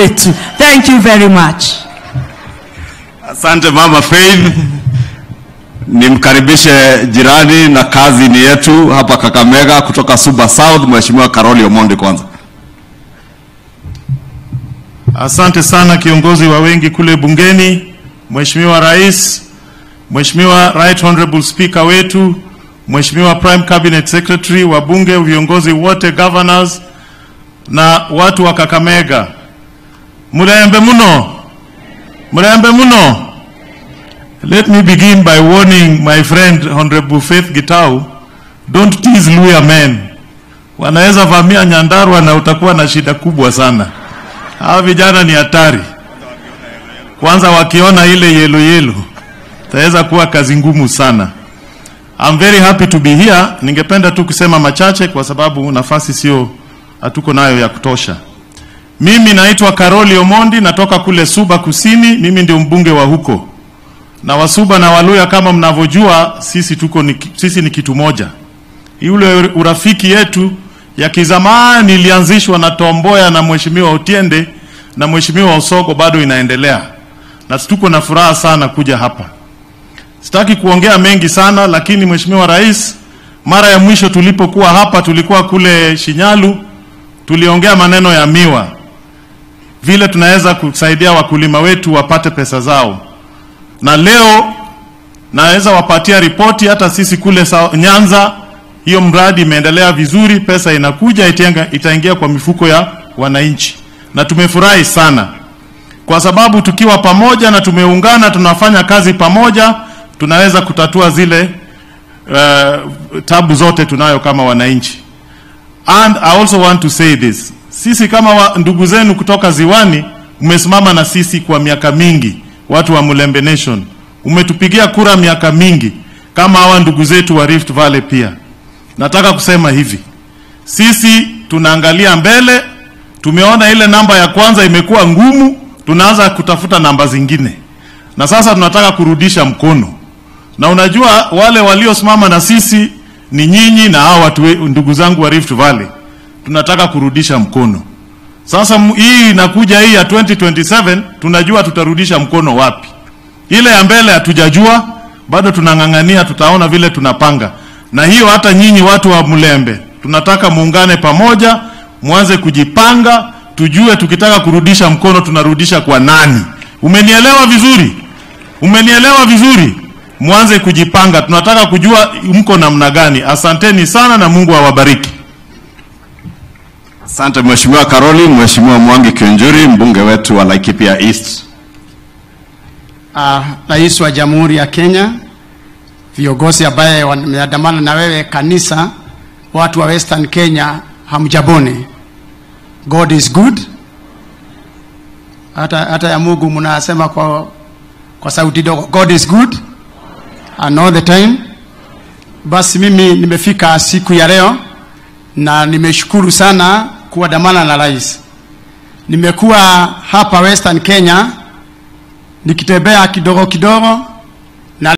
wetu. Thank you very much. Asante Mama Faith. Nimkaribishe jirani na kazi ni yetu hapa Kakamega kutoka Suba South, Mheshimiwa Karoli Omondi kwanza. Asante sana kiongozi wa wengi kule bungeni, Mheshimiwa Rais, Mheshimiwa Right Honorable Speaker wetu, Mheshimiwa Prime Cabinet Secretary, wabunge, viongozi wote, governors na watu wa Kakamega. Murembe muno. Murembe muno. Let me begin by warning my friend Honorable Faith Gitau, don't tease Luya men. Wanaweza vamia Nyandarua na utakuwa na shida kubwa sana. Hawa vijana ni hatari. Kwanza wakiona ile yelo yelo, itaweza kuwa kazi ngumu sana. I'm very happy to be here. Ningependa tu kusema machache kwa sababu nafasi sio hatuko nayo ya kutosha. Mimi naitwa Karoli Omondi, natoka kule Suba Kusini. Mimi ndio mbunge wa huko, na Wasuba na Waluya kama mnavyojua, sisi tuko ni, sisi ni kitu moja. Yule urafiki yetu ya kizamani ilianzishwa na Tomboya na Mheshimiwa Otiende na Mheshimiwa Osoko bado inaendelea, na tuko na furaha sana kuja hapa. Sitaki kuongea mengi sana, lakini Mheshimiwa Rais, mara ya mwisho tulipokuwa hapa tulikuwa kule Shinyalu, tuliongea maneno ya miwa, vile tunaweza kusaidia wakulima wetu wapate pesa zao, na leo naweza wapatia ripoti. Hata sisi kule sa- Nyanza, hiyo mradi imeendelea vizuri, pesa inakuja itenga, itaingia kwa mifuko ya wananchi, na tumefurahi sana kwa sababu tukiwa pamoja na tumeungana, tunafanya kazi pamoja, tunaweza kutatua zile uh, tabu zote tunayo kama wananchi. And I also want to say this, sisi kama wa, ndugu zenu kutoka Ziwani, umesimama na sisi kwa miaka mingi, watu wa Mulembe Nation, umetupigia kura miaka mingi, kama hawa ndugu zetu wa Rift Valley pia. Nataka kusema hivi, sisi tunaangalia mbele, tumeona ile namba ya kwanza imekuwa ngumu, tunaanza kutafuta namba zingine, na sasa tunataka kurudisha mkono. Na unajua wale waliosimama na sisi ni nyinyi na hao watu we- ndugu zangu wa Rift Valley, tunataka kurudisha mkono. Sasa m- hii inakuja hii ya 2027 tunajua tutarudisha mkono wapi. Ile ya mbele hatujajua, bado tunang'ang'ania, tutaona vile tunapanga. Na hiyo hata nyinyi watu wa Mlembe, tunataka muungane pamoja, mwanze kujipanga, tujue tukitaka kurudisha mkono tunarudisha kwa nani. Umenielewa vizuri? Umenielewa vizuri? Mwanze kujipanga, tunataka kujua mko namna gani. Asanteni sana na Mungu awabariki. Asante Mheshimiwa Karoli. Mheshimiwa Mwangi Kiunjuri, mbunge wetu wa Laikipia East. uh, Rais wa Jamhuri ya Kenya, viongozi ambaye wameandamana na wewe kanisa, watu wa Western Kenya, hamjabone. God is good. Hata, hata ya Mungu mnasema kwa, kwa sauti dogo, God is good and all the time. Basi mimi nimefika siku ya leo na nimeshukuru sana kuandamana na rais. Nimekuwa hapa Western Kenya nikitembea kidogo kidogo